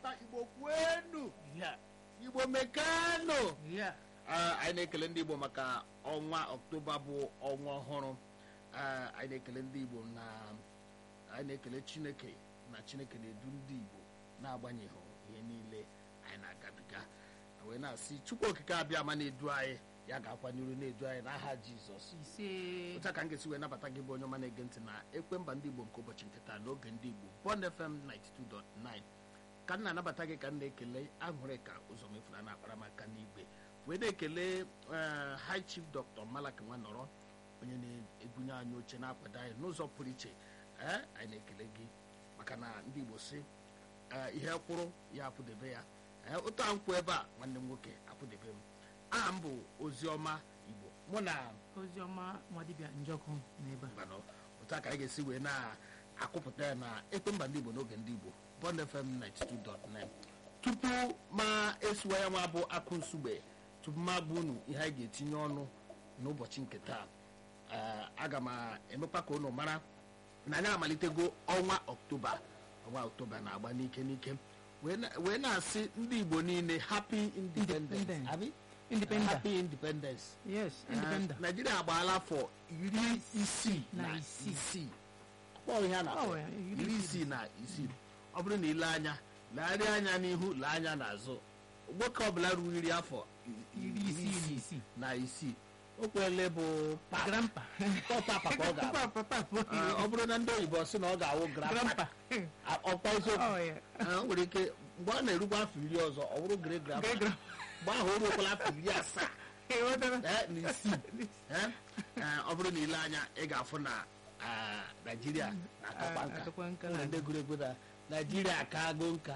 na-akpọta igbo kwenu ya igbo mekanụ ya Ah, anyị na-ekele ndị igbo maka ọnwa ọktoba bụ ọnwa ọhụrụ Ah, anyị na-ekele ndị igbo na anyị na-ekele chineke na chineke na-edu ndị igbo na-agbanyeghị ihe niile anyị na-agabiga wee na-asị chukwu okike abịa ma na-edu anyị ya ga-akwa n'iru na-edu anyị n'aha jizọs ise otu a ka m ga-esi wee nabata gị bụ onye ọma na-ege ntị na ekwe mba ndị igbo nke ụbọchị nke taa n'oge ndị igbo bond fm 92.9 ka m na-anabata gị ka m na-ekele aṅụrị ka ụzọ mefuru a na-akpara m aka n'igwe wee na-ekele eh, high chief dr malak nwanọrọ onye na-ebunye anyị oche na-akwado anyị n'ụzọ pụrụ iche ee anyị na-ekele gị maka na ndị igbo si eh, ihe kwụrụ ya akwụdebe ya ee ụtọ a nkwụ ebe a nwanne m nwoke akwụdebe m aha m bụ oziọma igbo mụ na oziọma nwadibịa njọkụ n'ebe a mmanụ otu a ka anyị ga-esi wee na-akụpụta ya na ekpemba ndị igbo n'oge ndị igbo bond fm 92.9 tupu ma esiwa ya nwa bụ akụ nsugbe tupu ma gba unu ihe anyị ga-etinye ọnụ n'ụbọchị nke taa eh, aga m emekwa ka unu mara na anyị amalitego ọnwa ọktoba ọnwa ọktoba na-agba n'ike n'ike wee na- wee na-asị ndị igbo niile happy independence Independence. abi Independence. happy independence yes independent naijiria agbaala afọ iri isii Na na isii. isii kpọọ ihe a Ọ na-akpọ wee, iri iri isii. isii na isii ọ bụrụ na ile anya legharịa anya n'ihu lee anya n'azụ nwoke ọbụla ruru iri afọ i- iri isii na isii na isii o kwele bụ papa grandpa papa ka ọ ga-abụ papa papa Ah, ọ bụrụ na ndị oyibo sị na ọ ga-awụ grandpa grandpa Ah, ọkwa eziokwu Oh, yeah. Ah, o nwere ike mgbe ọ na-erukwa afọ iri ọzọ ọ bụrụ gre grandpa Great grand- mgbe ahụ o ruokwala afọ iri asaa Ịghọtara? eh, na isii Eh, eh, ọ bụrụ na ile anya ị ga-afụ na ah, naijiria na-akakwa Ah, nka akakwa nka Ụmụ na- ndị gụrụ egwu na naijiria akago nka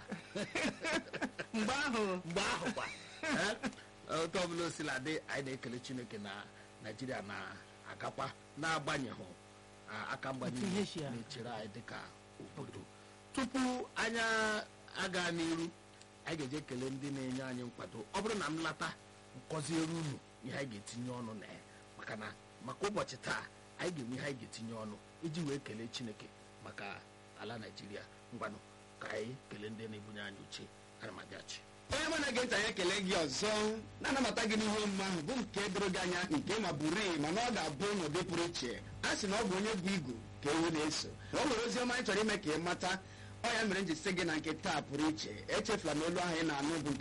mgbe ahụ mgbe ahụ kwa eh, otu ọbụla o sila dị anyị na-ekele chineke na naijiria na-agakwa na-agbanyeghị ah, aka mgbanye Otu ihe si ya. na-echere anyị dịka obodo tupu anya aga n'iru anyị ga-eje kelee ndị na-enye anyị nkwado ọ bụrụ na m lata nkọziere unu ihe anyị ga-etinye ọnụ na ya maka na maka ụbọchị taa anyị ga-enwe ihe anyị ga-etinye ọnụ iji wee kelee chineke maka ala naijiria ngwanụ ka anyị kelee ndị na-ebunye anyị uche ana m abịachi onye mụ na-ege ntị anyị ekele gị ọzọ na-anabata gị n'ihe omume ahụ bụ nke doro gị anya nke ma bụrụ mana ọ ga-abụ n'ụdị pụrụ iche a sị na ọ bụ onye bụ igu ka ewu na-eso o nwere ozi ọma anyị chọrọ ime ka ị mata ọ ya mere m ji sị gị na nke taa pụrụ iche echefula na olu ahụ ị na-anụ bụ nke